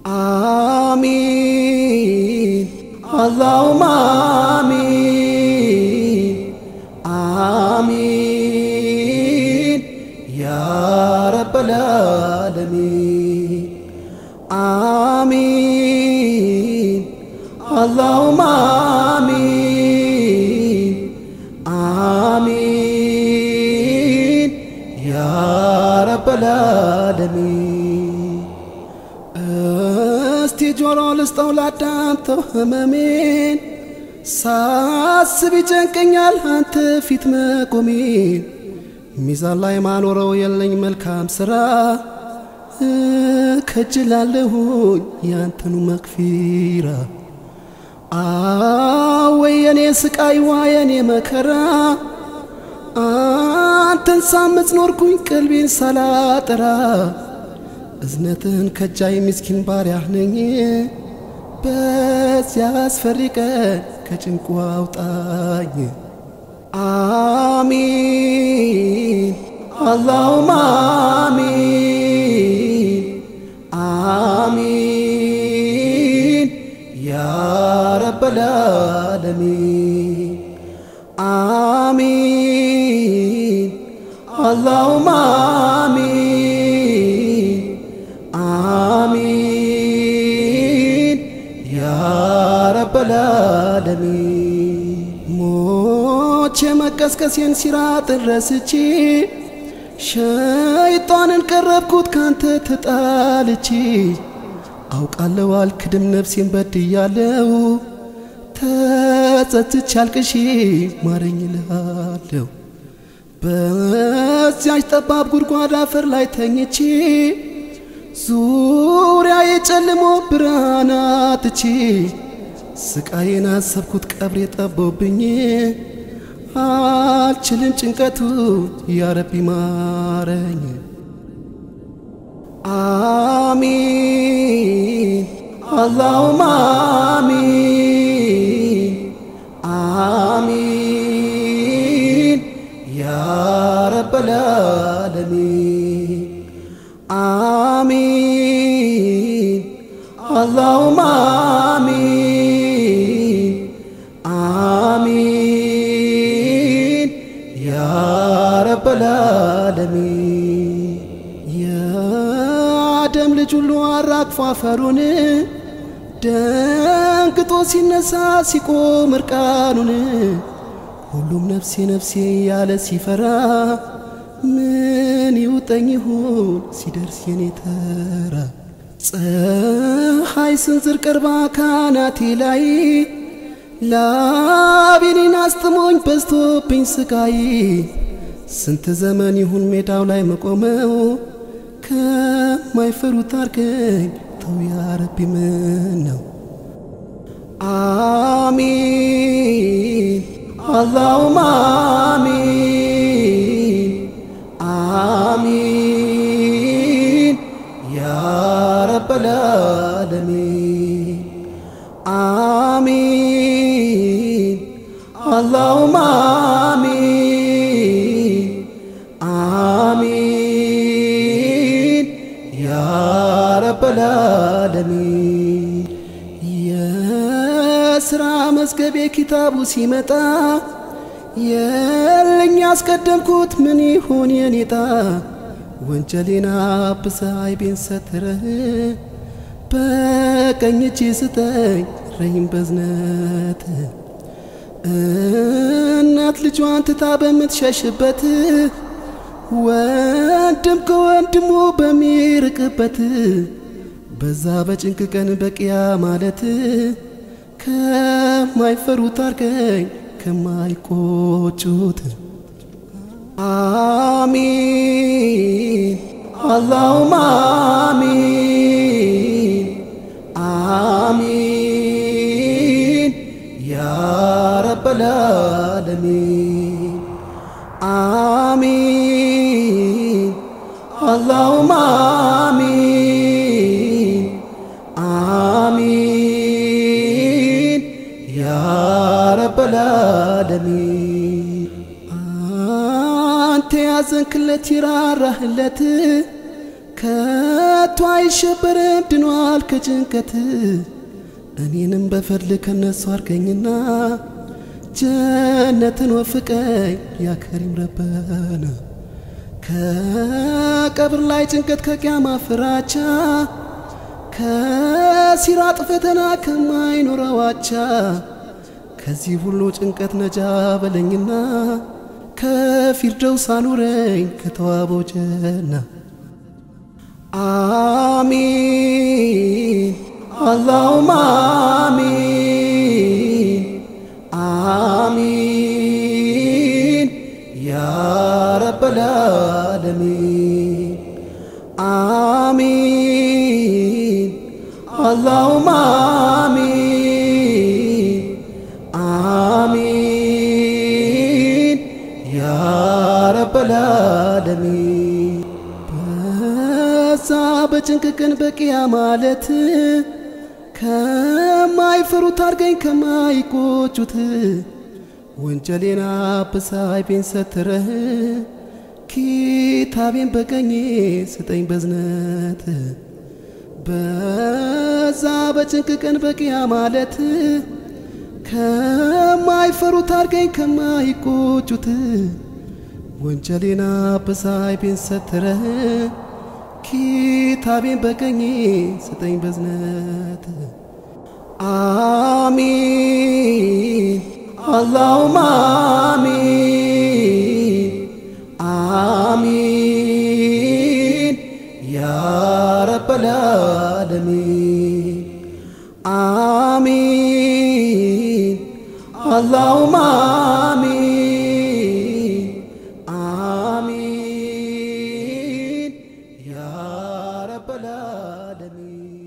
አሚን አላሁማ አሚን አሚን ያ ረበል ዓለሚን አሚን አላሁማ አሚን አሚን ያ ረበል ዓለሚን እስቲ ጆሮ ልስጠው ላዳምጠው ህመሜን ሳስብ ይጨንቀኛል አንተ ፊት መቆሜን ሚዛን ላይ ማኖረው የለኝ መልካም ስራ ከጅላለሁኝ ያንተኑ መክፊራ አወይ የኔ ስቃይ ዋ የኔ መከራ አንተን ሳመጽ ኖርኩኝ ቀልቤን ሳላጠራ እዝነትን ከጃይ ምስኪን ባሪያህ ነኝ በዚያ አስፈሪ ቀን ከጭንቁ አውጣኝ አሚን አላሁማ አሚን አሚን ያ ረበል ዓለሚን አሚን አላሁማ አሚን አሚን ያ ረበል ዓለሚን ሞቼ መቀስቀሴን ሲራጥን ረስቼ ሸይጣንን ቀረብኩት ካንተ ተጣልቼ አውቃለሁ አልክድም ነፍሴን በድያለሁ ተጸጽቼ አልቅሼ ማረኝ እልሃለሁ በዚያች ጠባብ ጉድጓድ አፈር ላይ ተኝቼ ዙሪያ የጨልሞ ብርሃን አጥቼ ስቃዬን አሰብኩት ቀብሬ ጠቦብኝ አልችልም ጭንቀቱ ያረቢ ማረኝ አሚን አላሁማ አሚን አሚን ያ ረበል ዓለሚን አሚን አላሁማ አሚን አሚን ያ ረበል ዓለሚን የአደም ልጅ ሁሉ አራግፎ አፈሩን ደንግጦ ሲነሳ ሲቆም እርቃኑን ሁሉም ነፍሴ ነፍሴ ያለ ሲፈራ ምን ይውጠኝ ይሁን ሲደርስ የኔ ተራ ፀሐይ ስንዝር ቀርባ ካናቴ ላይ ላቤኔን አስጥሞኝ በዝቶብኝ ስቃይ ስንት ዘመን ይሁን ሜዳው ላይ መቆመው ከማይፈሩት አርገኝ ተው ያረቢ ምን ነው አሚን አላሁማ አሚን አሚን ያ ረበል ዓለሚን አሚን አላሁማ አሚን አሚን ያ ረበል ዓለሚን የስራ መዝገቤ ኪታቡ ሲመጣ የለኝ ያስቀደምኩት ምን ይሆን የኔጣ ወንጀሌን አብሰ አይቤን ሰትረህ በቀኝ እጅ ስጠኝ ረሂም በዝነት እናት ልጇን ትታ በምትሸሽበት ወንድም ከወንድሙ በሚርቅበት በዛ በጭንቅ ቀን በቅያ ማለት ከማይፈሩት አርገኝ ከማይቆጩት አሚን አላሁማ አሚን አሚን ያ ረበል ዓለሚን አሚን አላሁማ አሚን አሚን ያ ረበል ዓለሚን አንተ ያዘንክለት ይራራህለት ከቶ አይሸበርም ድኗል ከጭንቀት እኔንም በፈድል ከነሱ አርገኝና ጀነትን ወፍቀኝ ያከሪም ረበና ከቀብር ላይ ጭንቀት ከቅያማ ፍራቻ ከሲራጥ ፈተና ከማይኖረው አቻ ከዚህ ሁሉ ጭንቀት ነጃ በለኝና ከፊርደውስ አኑረኝ ከተዋበው ጀና አሚን አላሁማ አሚን አሚን ያ ረበል ዓለሚን አሚን አላሁማ አሚን አሚን ያ ረበል ዓለሚን በዛ በጭንቅ ቀን በቂያ ማለት ከማይፈሩት አርገኝ ከማይቆጩት ወንጀሌን አብሳይ ቤን ሰትረህ ኪታቤን በቀኜ ስጠኝ በዝነት በዛ በጭንቅ ቀን በቂያ ማለት ከማይፈሩት አርገኝ ከማይቆጩት ወንጀሌን አብሳይ ቤን ሰትረህ ኪታቤን በቀኜ ስጠኝ በዝነት አሚን አላሁማ አሚን አሚን ያ ረበል ዓለሚን አሚን አላሁማ አሚን አሚን ያ ረበል ዓለሚን